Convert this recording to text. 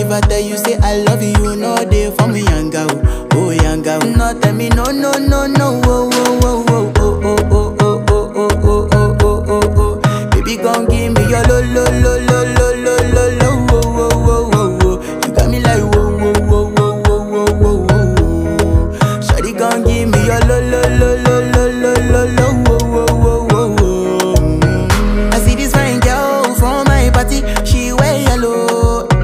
If I tell you say I love you, you know they for me yanga oh, oh yanga oh. No tell me no no no no oh oh oh oh oh oh oh oh oh oh oh oh oh oh. Baby gon' give me your lo lo lo lo lo